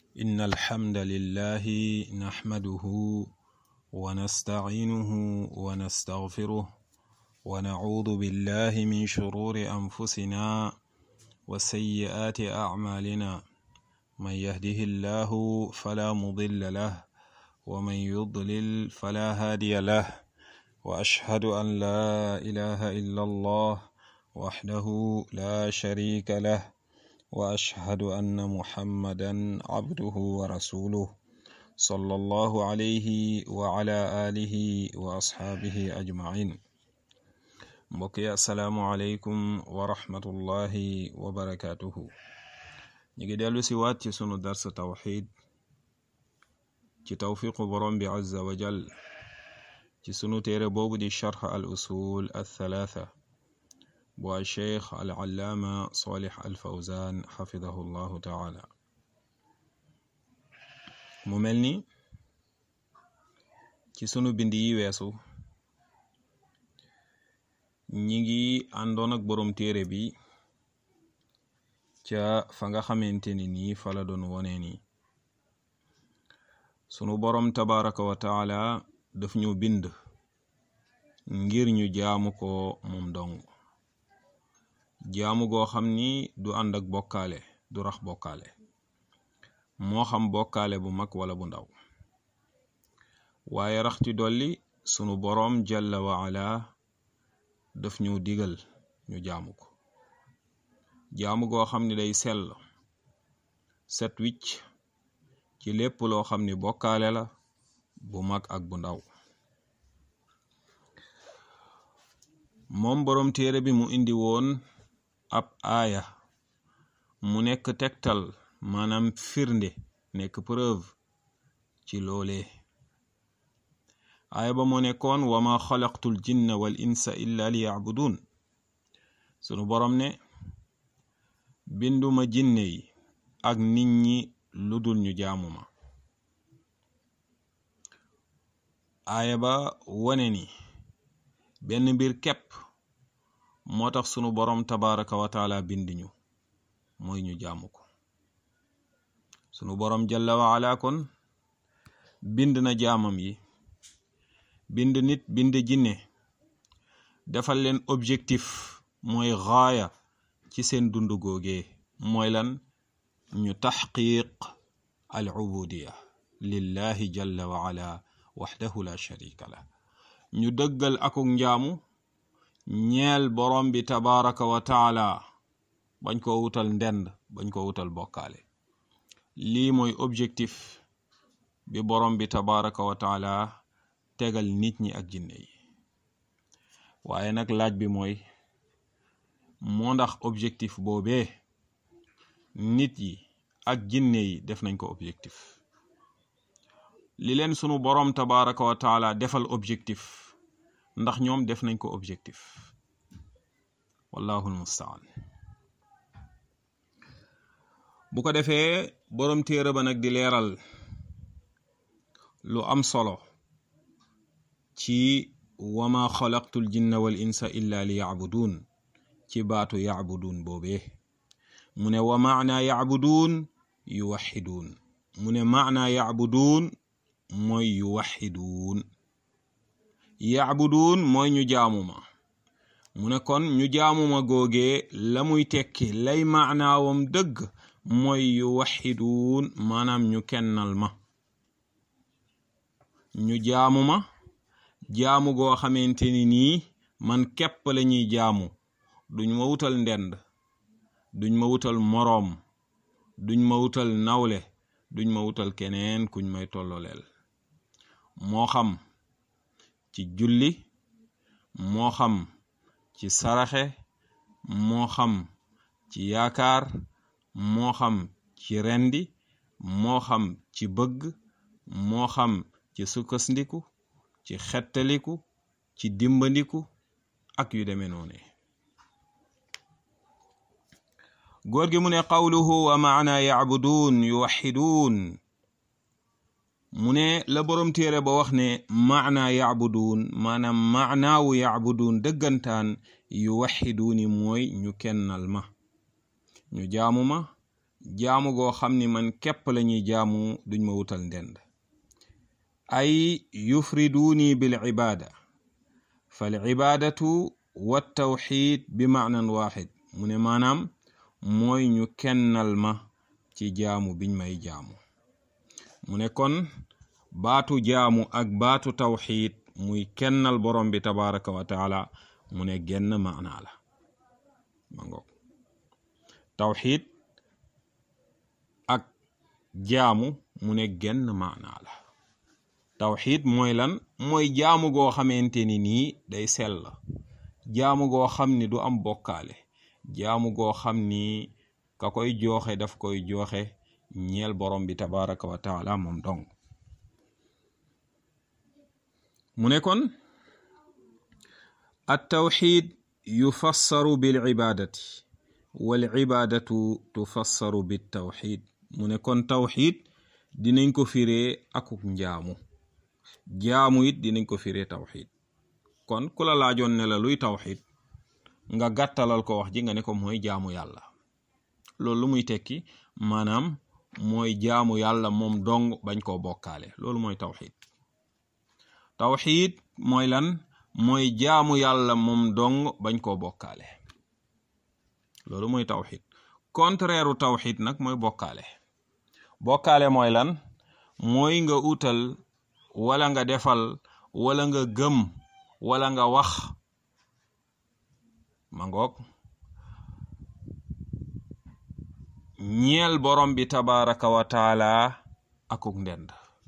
إن الحمد لله نحمده ونستعينه ونستغفره ونعوذ بالله من شرور أنفسنا وسيئات أعمالنا من يهده الله فلا مضل له ومن يضلل فلا هادي له وأشهد أن لا إله إلا الله وحده لا شريك له واشهد ان محمدا عبده ورسوله صلى الله عليه وعلى اله واصحابه اجمعين mbokki asalaamualeykum wa rahmatullahi wa barakatuhu ñu ngi dellu si waat ci sunu dars tawxid ci tawfiqu borom bi azza wa jal ci sunu téere boobu di charx al usul al thalatha bu al cheikh al allaama salih al fawzan xafidahu llahu taala mu mel ni ci sunu bind yi weesu ñi ngi àndoon ak boroom téere bi ca fa nga xamante ni nii fa la doon wone ni sunu boroom tabaraka wa taala daf ñu bind ngir ñu jaamu ko moom dong jaamu goo xam ni du ànd ak bokkaale du rax bokkaale moo xam bokkaale bu mag wala bu ndaw waaye rax ci dolli sunu boroom jalla wa ala daf ñu digal ñu jaamu ko jaamu goo xam ni day sell set wicc ci lépp loo xam ni bokkaale la bu mag ak bu ndaw moom boroom téere bi mu indi woon ab aaya mu nekk tegtal maanaam firnde nekk preuve ci loolee aaya ba moo nekkoon wa ma xalaqtul jinna wal insa illa li yacbudun sunu boroom ne binduma jinne yi ak nit ñi lu dul ñu jaamuma aaya ba wone ni benn mbir képp moo tax sunu boroom tabaraka wa taala bind ñu mooy ñu jaamu ko sunu boroom jalla wa ala kon bind na jaamam yi bind nit bind jinne defal leen objectif mooy gaaya ci seen dundu googee mooy lan ñu taxqiq al ubudiya lillahi jalla wa ala waxdahu la sharika la ñu dëggal akuk njaamu ñeel borom bi tabaraka wa taala bañ ko wutal ndend bañ ko wutal bokkaale lii mooy objectif bi borom bi tabaraka wa taala tegal nit ñi ak jinne yi waaye nag laaj bi mooy moo ndax objectif boobee nit yi ak jinne yi def nañ ko objectif li leen sunu borom tabaraka wa taala defal objectif ndax ñoom def nañ ko objectif wallahu almustaan bu ko defee borom téere ba nag di leeral lu am solo ci wama xalaqtul jinna wal insa illa li yacbuduun ci baatu yacbuduun boobee mu ne wa maana yacbuduun yuwaxiduun mu ne maana yacbuduun mooy yuwaxiduun yacbuduun mooy ñu jaamuma mu ne kon ñu jaamuma googee la muy tekki lay maanaawam dëgg mooy yuwaxiduun maanaam ñu kennal ma ñu jaamuma jaamu goo xamante ni nii man képp la ñuy jaamu duñ ma wutal ndend duñ ma wutal moroom duñ ma wutal nawle duñ ma wutal keneen kuñ may tolloleel moo xam ci julli moo xam ci saraxe moo xam ci yaakaar moo xam ci rendi moo xam ci bëgg moo xam ci sukkasndiku ci xettaliku ci dimbandiku ak yu demee noone góor gi mu ne qawluhu wa maana yacbuduun yuwaxiduun mu ne la boroom téere ba wax ne maana yacbuduun maanaam maanaawu yacbuduun dëggantaan yuwaxiduuni mooy ñu kennal ma ñu jaamu ma jaamu goo xam ni man képp lañuy jaamu duñ ma wutal ndend ay yufriduuni bil ibaada fal ibaadatu wa tawxid bi maanan waaxid mu ne maanaam mooy ñu kennal ma ci jaamu biñ may jaamu mu ne kon baatu jaamu ak baatu tawxid muy kennal borom bi tabaraka wa taala mu ne genn maanaa la ma ngoog tawxid ak jaamu mu ne genn maanaa la tawxid mooy lan mooy jaamu goo xamante ni nii day sell jaamu goo xam ni du am bokkaale jaamu goo xam ni ka koy jooxe daf koy jooxe ñeel borom bi tabaraka wa taala moom dong mu ne kon at tawxid yufassaru bil ibadati wal ibadatu tufassaru bit tawxid mu ne kon tawxid dinañ ko firee akuk njaamu jaamu it dinañ ko firee tawxid kon ku la laajoon ne la luy tawxid nga gàttalal ko wax ji nga ne ko mooy jaamu yàlla loolu lu muy tekki maanaam mooy jaamu yàlla moom dong bañ koo bokkaale loolu mooy tawxid tawxid mooy lan mooy jaamu yàlla moom dong bañ koo bokkaale loolu mooy tawxid contraire u tawxid nag mooy bokkaale bokkaale mooy lan mooy nga utal wala nga defal wala nga gëm wala nga wax ma ngoog ñeel borom bi tabaraka wa taala akuk ndend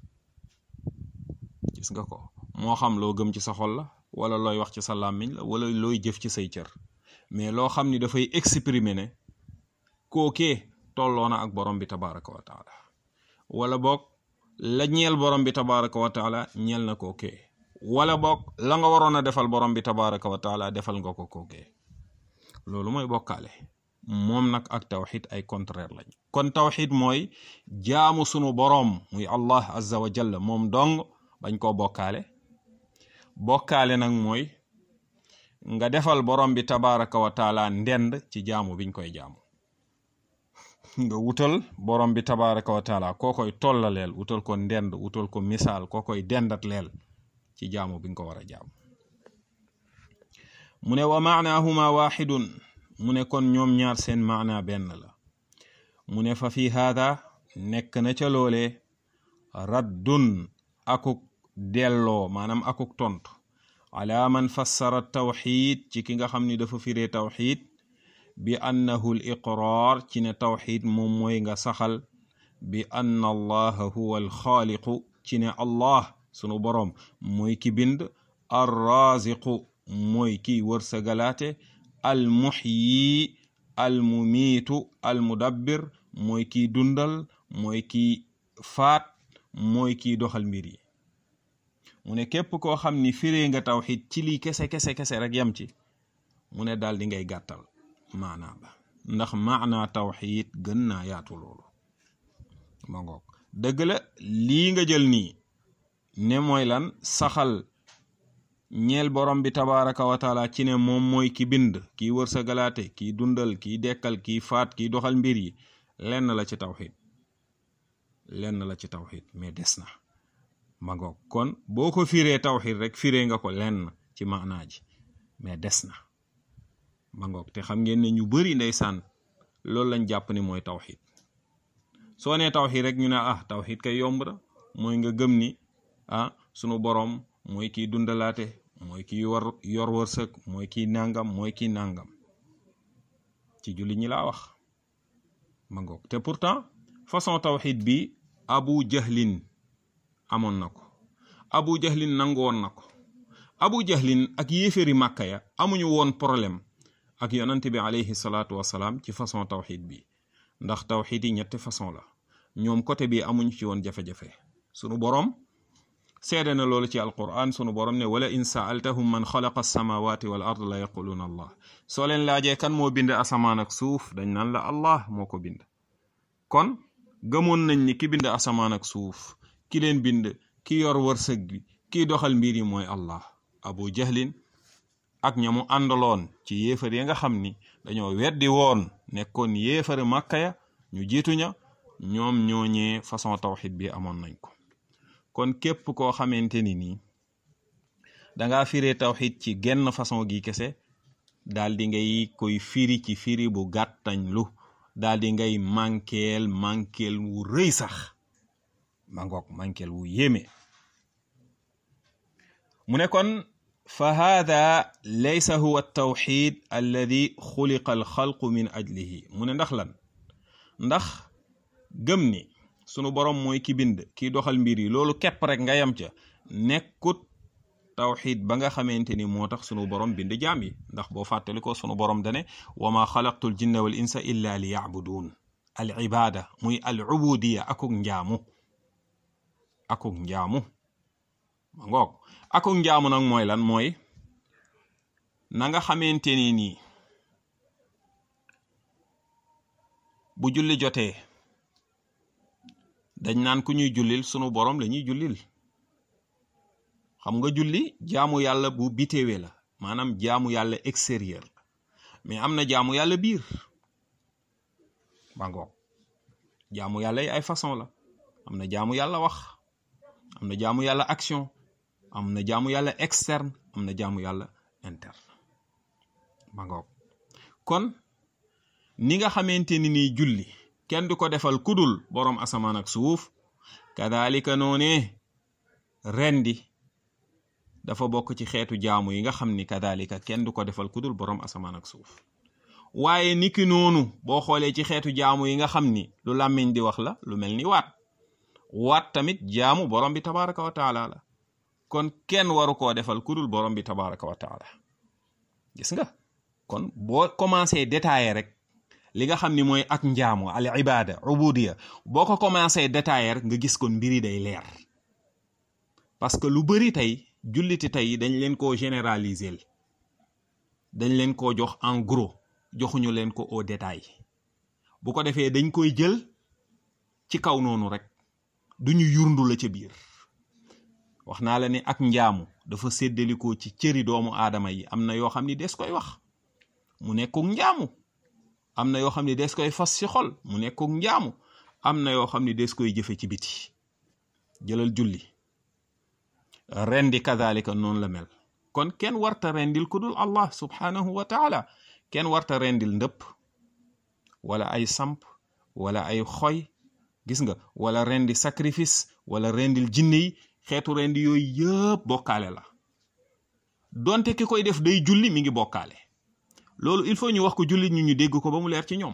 gis nga ko moo xam loo gëm ci sa xol la wala looy wax ci sa làmmiñ la wala looy jëf ci say cër mais loo xam ni dafay exprimer ne kookee tolloona ak borom bi tabaraka wa taala wala boog la ñeel borom bi tabaraka wa taala ñeel na kookee wala boog la nga waroon a defal borom bi tabaraka wa taala defal nga ko kookee loolu mooy bokkaale moom nag ak tawxid ay contraire lañ kon tawxid mooy jaamu sunu boroom muy allah azza wa jalla moom dong bañ koo bokkaale bokkaale nag mooy nga defal borom bi tabaraka wa taala ndend ci jaamu biñ koy jaamu nga wutal borom bi tabaraka wa taala koo koy tollaleel wutal ko ndend wutal ko misaal koo koy dendat leel ci jaamu bi nga ko war a jaamu mu ne wa maanaahuma waxidun mu ne kon ñoom ñaar seen maana benn la mu ne fa fi haada nekk na ca loole raddun akuk delloo maanaam akuk tontu ala man fassara tawxid ci ki nga xam ni dafa firee tawxid bi annahu l iqraar ci ne tawxid moom mooy nga saxal bi anna allaha huwa alxaaliqu ci ne allah sunu boroom mooy ki bind arraziqu mooy kiy wërsëgalaate almuxyi almumiitu almudabbir mooy kiy dundal mooy kiy faat mooy kiy doxal mbir yi mu ne képp koo xam ni firee nga tawxid ci lii kese kese kese rek yam ci mu ne daal di ngay gàttal maanaa ba ndax maanaa tawxid gën naa yaatu loolu ma ngoog dëgg la lii nga jël nii ne mooy lan saxal ñeel borom bi tabaraka wa taala ci ne moom mooy ki bind kiy wërsëgalaate kiy dundal kiy dekkal kiy faat kiy doxal mbir yi lenn la ci tawxid lenn la ci tawxid mais des na ma ngoog kon boo ko firee tawxid rek firee nga ko lenn ci maanaa ji mais des na ma ngoog te xam ngeen ne ñu bari ndeysaan loolu lañ jàpp ni mooy tawxid soo nee tawxid rek ñu ne ah tawxid kay yomb na mooy nga gëm ni ah sunu borom mooy kiy dundalaate mooy kiy war yor wërsëg mooy kiy nangam mooy kiy nangam ci julli ñi laa wax ma ngoog te pourtant façon tawxid bi abu jahlin amoon na ko abu jahlin nangoon na ko abu jahlin ak yéeféeri màkka ya amuñu woon problème ak yonante bi alayhi salaatu wasalaam ci façon tawxid bi ndax tawxid yi ñetti façon la ñoom côté bi amuñu ci woon jafe-jafe sunu boroom seede na loolu ci alquran sunu borom ne wala in saaltahum man xalaqa alsamawati wal ard la yaquluuna allah soo leen laajee kan moo bind asamaan ak suuf dañ naan la allah moo ko bind kon gëmoon nañ ni ki bind asamaan ak suuf ki leen bind ki yor wërsëg bi kiy doxal mbir yi mooy allah abu jahlin ak ñamu àndaloon ci yéefar yi nga xam ni dañoo weddi woon nekkoon yéefari màkka ya ñu jiitu ña ñoom ñooñee façon tawxid bi amoon nañ ko kon képp koo xamante ni nii danga firee tawxid ci genn façon gi kese daal di ngay koy firi ci firi bu gàttañ lu daal di ngay mankeel mankeel wu rëy sax ma ngoog mankeel wu yéeme mu ne kon fa hada laysa huwa altawxid alladi xuliqa alxalqu min ajlihi mu ne ndax lan ndax gëm ni sunu borom mooy ki bind kiy doxal mbir yi loolu képp rek nga yam ca nekkut tawxid ba nga xamante ni moo tax sunu borom bind jaam yi ndax boo fàttali ko sunu borom dane wa ma xalaqtu l jinna wal insa illa li yacbuduun al ibada muy al ubudiya akuk njaamu akuk njaamu ma ngoog akuk njaamu nag mooy lan mooy na nga xamante ni nii bu julli jotee dañ naan ku ñuy jullil sunu borom la ñuy jullil xam nga julli jaamu yàlla bu bitewe la maanaam jaamu yàlla extérieur la mais am na jaamu yàlla biir ba ngoog jaamu yàlla yi ay façon la am na jaamu yàlla wax am na jaamu yàlla action am na jaamu yàlla externe am na jaamu yàlla interne ba ngoog kon ni nga xamante ni nii julli kenn du ko defal kudul boroom asamaan ak suuf kadalika noonee rendi dafa bokk ci xeetu jaamu yi nga xam ni kadalika kenn du ko defal kudul boroom asamaan ak suuf waaye niki noonu boo xoolee ci xeetu jaamu yi nga xam ni lu làmmiñ di wax la lu mel ni waat waat tamit jaamu borom bi tabaraka wa taala la kon kenn waru koo defal kudul borom bi tabaraka wa taala gis nga kon boo commencé détailler rek li nga xam ni mooy ak njaamu al ibada ubudiya boo ko commencé détailler rek nga gis kon mbiri day leer parce que lu bari tey julliti tey dañ leen koo généraliser dañ leen koo jox en gros joxuñu leen ko au détail bu ko defee dañ koy jël ci kaw noonu rek duñu yurndu la ca biir wax naa la ne ak njaamu dafa séddalikoo ci cëri doomu aadama yi am na yoo xam ni des koy wax mu nekkuk njaamu am na yoo xam ni des koy fas ci xol mu nekkuk njaamu am na yoo xam ni des koy jëfe ci biti jëlal julli rendi kadalika noonu la mel kon kenn warta rendil ku dul allah subhanahu wa taala kenn warta rendil ndëpp wala ay samp wala ay xoy gis nga wala rendi sacrifice wala rendil jinne yi xeetu rendi yooyu yëpp bokkaale la donte ki koy def day julli mi ngi bokkaale loolu il faut ñu wax ko jullit ñu ñu dégg ko ba mu leer ci ñoom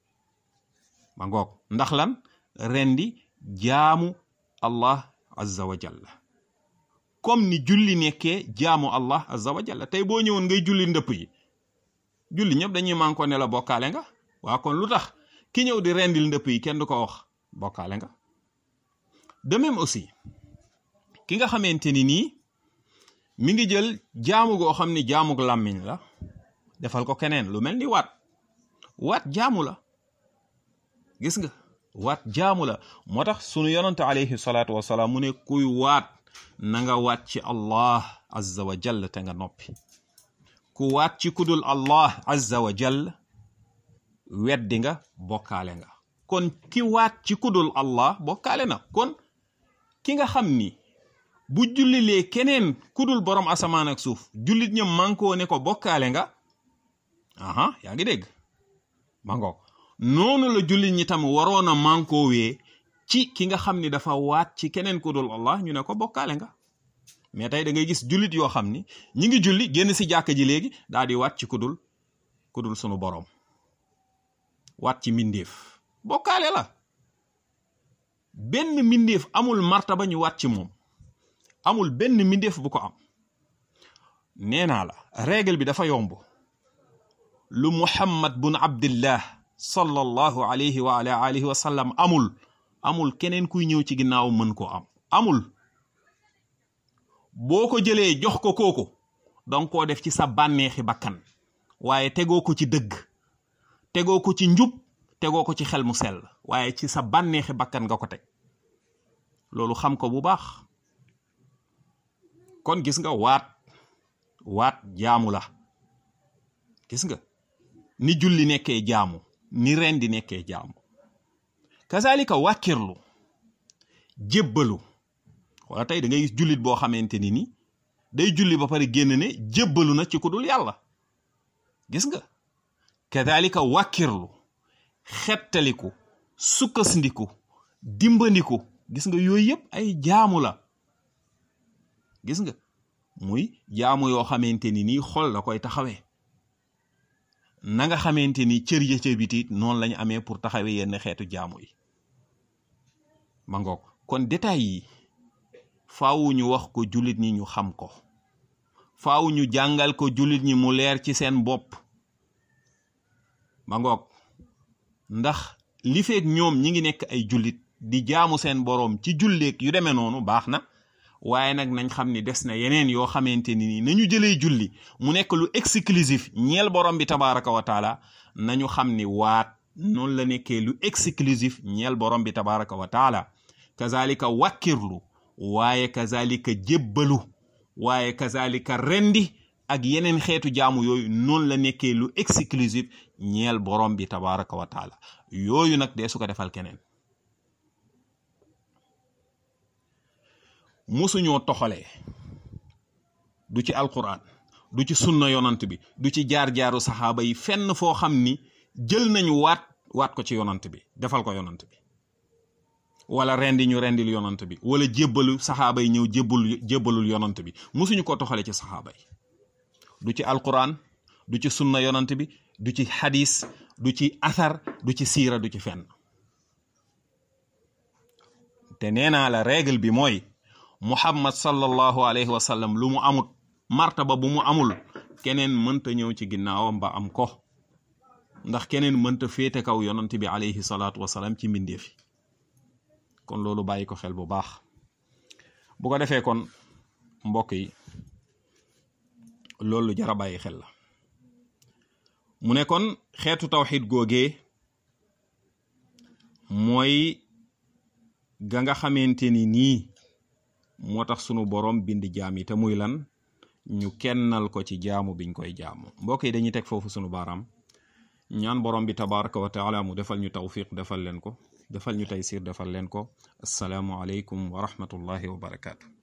ma ngoog ndax lan rendi jaamu allah azza wa jalla comme ni julli nekkee jaamu allah azza wa jalla tey boo ñëwoon ngay julli ndëpp yi julli ñëpp dañuy mànkoo ne la bokkaale nga waa kon lu tax ki ñëw di rendil ndëpp yi kenn du ko wax bokkaale nga de même aussi ki nga xamante ni nii mi ngi jël jaamu goo xam ni jaamug làmmiñ la defal ko keneen lu mel ni waat waat jaamu la gis nga waat jaamu la moo tax sunu yonante alayhi salaatu wasalaam mu ne kuy waat na nga waat ci allah azza wa jall te nga noppi ku waat ci kudul allah azza wa jall weddi nga bokkaale nga kon ki waat ci kudul allah bokkaale na kon ki nga xam ni bu jullilee keneen kudul borom asamaan ak suuf jullit ña mànkoo ne ko bokkaale nga aha yaa ngi dégg mangoog noonu la jullit ñi tam waroon a mànkoowee ci ki nga xam ni dafa waat ci keneen kudul allah ñu ne ko bokkaale nga mais tey da ngay gis jullit yoo xam ni ñi ngi julli génn si jàkka ji léegi daal di waat ci kudul kudul sunu borom waat ci mbindeef bokkaale la benn mbindeef amul martaba ñu waat ci moom amul benn mbindeef bu ko am nee naa la règle bi dafa yomb lu muhammad bun abdillah sallallahu alayhi wa ala alihi wa sallam amul amul keneen kuy ñëw ci ginnaaw mën ko am amul boo ko jëlee jox ko kooku danga koo def ci sa bànneexi bakkan waaye tegoo ko ci dëgg tegoo ko ci njub tegoo ko ci xel mu sell waaye ci sa bànneexi bakkan nga ko teg loolu xam ko bu baax kon gis nga waat waat jaamu la gis nga ni julli nekkee jaamu ni rendi nekkee jaamu kazalika wàkkirlu jébbalu wala tey da ngay gis jullit boo xamante ni ni day julli ba pare génn ne jébbalu na ci ku dul yàlla gis nga kazalika wàkkirlu xettaliku sukkasindiku dimbandiku gis nga yooyu yëpp ay jaamu la gis nga muy jaamu yoo xamante ni nii xol la koy taxawee na nga xamante ni cër ya ca biti noonu lañu amee pour taxawee yenn xeetu jaamu yi ma ngoog kon détails yi faawu ñu wax ko jullit ñi ñu xam ko faaw ñu jàngal ko jullit ñi mu leer ci seen bopp ma ngoog ndax li feeg ñoom ñi ngi nekk ay jullit di jaamu seen boroom ci julleek yu demee noonu baax na waaye nag nañ xam ni des na yeneen yoo xamante ni nañu jëlee julli mu nekk lu exclusif ñeel borom bi tabaraka wa taala nañu xam ni waat noonu la nekkee lu exclusif ñeel borom bi tabaraka wa taala kazalika wàkkirlu waaye kazalika jébbalu waaye kazalika rendi ak yeneen xeetu jaamu yooyu noonu la nekkee lu exclusif ñeel borom bi tabaraka wa taala yooyu nag dee su ko defal keneen musuñoo toxalee du ci alquran du ci sunna yonant bi du ci jaar-jaaru saxaaba yi fenn foo xam ni jël nañu waat waat ko ci yonant bi defal ko yonant bi wala rendi ñu rendil yonant bi wala jébbalu saxaaba yi ñëw jébbalul jébbalul yonant bi musuñu ko toxale ci saxaaba yi du ci alquran du ci sunna yonant bi du ci xadis du ci athar du ci siira du ci fenn te nee naa la règle bi mooy muhammad sallallahu alayhi wa sallam lu mu amut martaba bu mu amul keneen mënta ñëw ci ginnaawam ba am ko ndax keneen mënta féete kaw yonant bi alayhi salaatu wasalaam ci mbindeef yi kon loolu bàyyi ko xel bu baax bu ko defee kon mbokk yi loolu jara bàyyi xel la mu ne kon xeetu tawxid googee mooy ga nga xamante ni nii moo tax sunu borom bind jaam yi te muy lan ñu kennal ko ci jaamu biñ koy jaamu mbokk yi dañuy teg foofu sunu baaraam ñaan borom bi tabaraka wa taala mu defal ñu tawfiq defal leen ko defal ñu taysir defal leen ko asalaamu aleykum wa rahmatullahi wa barakaatu